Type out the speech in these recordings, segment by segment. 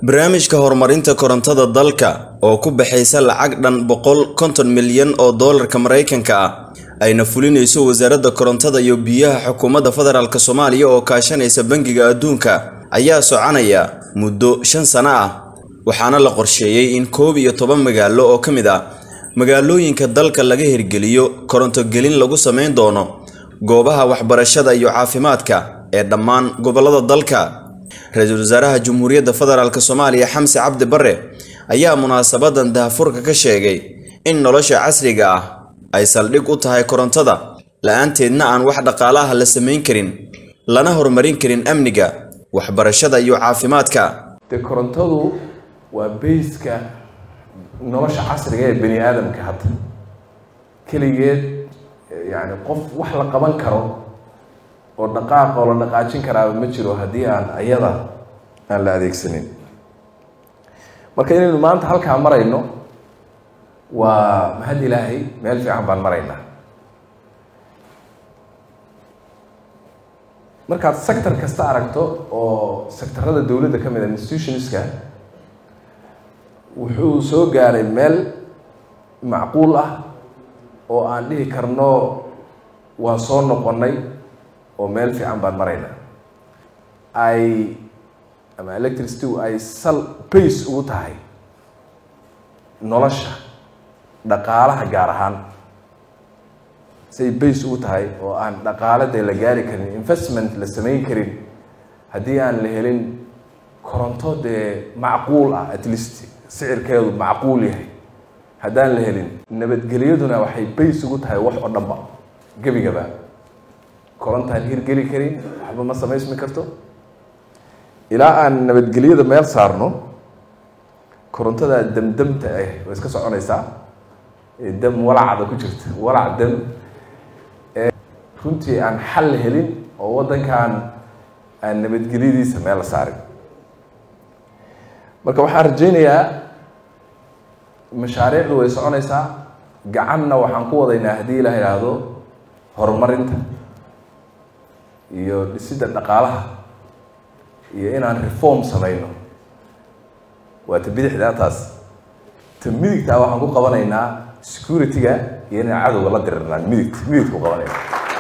barnaamijka horumarinta korontada dalka oo ku baxaysa lacag dhan boqol konton milyan oo doolarka maraykanka ah ayna fulinayso wasaaradda korontada iyo biyaha xukuumadda federaalk soomaaliya oo kaashanaysa bangiga adduunka ayaa soconaya muddo shan sano ah waxaana la qorsheeyey in koob iyo toban magaalo oo ka mid ah magaalooyinka dalka laga hirgeliyo korontogelin lagu samayn doono goobaha waxbarashada iyo caafimaadka ee dhammaan gobollada dalka ra-iisul wasaaraha jamhuuriyadda federaalk soomaaliya xamse cabdi bare ayaa munaasabadan dahafurka ka sheegay in nolosha casriga ah ay saldhig u tahay korontada la-aanteedna aan wax dhaqaalaha la samayn karin lana horumarin karin amniga waxbarashada iyo caafimaadka dee korontadu waa bayska nolosha casriga ee bani aadamka hadda keligeed yani qof wax la qaban karo oo dhaqaaq oo la dhaqaajin karaaba ma jiro haddii aan ayada aan la adeegsanin marka inaynu maanta halkaa marayno waa mahad ilaahay meel fiican baan maraynaa markaad sector kasta aragto oo sectorada dowladda ka mid a institutionska wuxuu soo gaaray meel macquul ah oo aan dhihi karno waan soo noqonnay oo meel fiican baan maraynaa ay ama electricity ay sal bace ugu tahay nolosha dhaqaalaha gaar ahaan say bace ugu tahay oo aan dhaqaale dee la gaari karin investment la samayn karin haddii aan la helin koronto dee macquul ah at least sicirkeedu macquul yahay haddaan la helin nabadgelyaduna waxay bace ugu tahay wax oo dhanba gebigaba korontaan hirgeli karin waxba ma samaysmi karto ilaa aan nabadgelyada meel saarno korontada damdamta ah way iska soconaysaa dam walacda ku jirta walac dam runtii aan xal helin oo waddankan aan nabadgelyadiisa meel la saarin marka waxaan rajaynayaa mashaariicdu way soconaysaa gacanna waxaan ku wadaynaa haddii la idhaahdo horumarinta iyo dhisidda dhaqaalaha iyo inaan reform samayno waa ta bidixdaa taas ta midigtaa waxaan ku qabanaynaa security-ga iyo inaan cadowga la dirirnaan midigt midigt ku qabanayna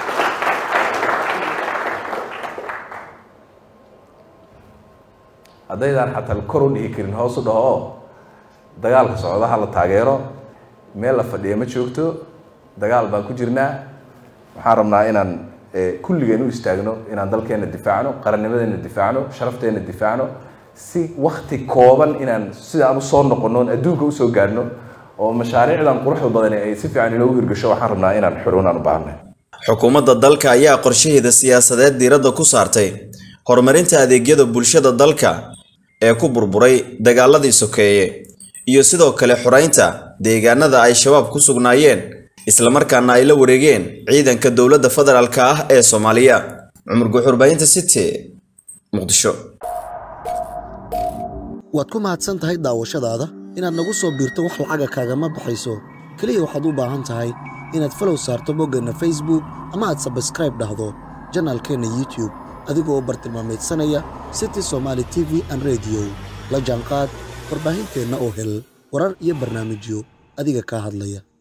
haddaydaan xataa kor u dhihi karin hoos u dhaho oo dagaalka socdaha la taageero meel la fadhiya ma joogto dagaal baan ku jirnaa waxaan rabnaa inaan kulligeen u istaagno inaan dalkeena difaacno qarannimadeena difaacno sharafteena difaacno si wakti kooban inaan sidaan usoo noqono adduunka usoo gaadhno oo mashaariicdan quruxda badani ay si fiican inoogu hirgasho waxaan rabnaa inaan xurunaan u baahnay xukuumadda dalka ayaa qorshaheeda siyaasadeed diiradda ku saartay horumarinta adeegyada bulshada dalka ee ku burburay dagaaladii sokeeye iyo sidoo kale xoreynta deegaanada ay shabaab ku sugnaayeen islamarkaana ay la wareegeen ciidanka dowladda federaalk ah ee soomaaliya cumar guuxurbaahinta city muqdisho waad ku mahadsan tahay daawashadaada inaad nagu soo biirto wax lacaga kaagama baxayso keliya waxaad u baahan tahay inaad falow saarto boggeenna facebook ama aad sabskraib dhahdo janaalkeenna youtube adigoo bartilmaameedsanaya city somaali t v an rediyo la jaanqaad warbaahinteenna oo hel warar iyo barnaamijyo adiga kaa hadlaya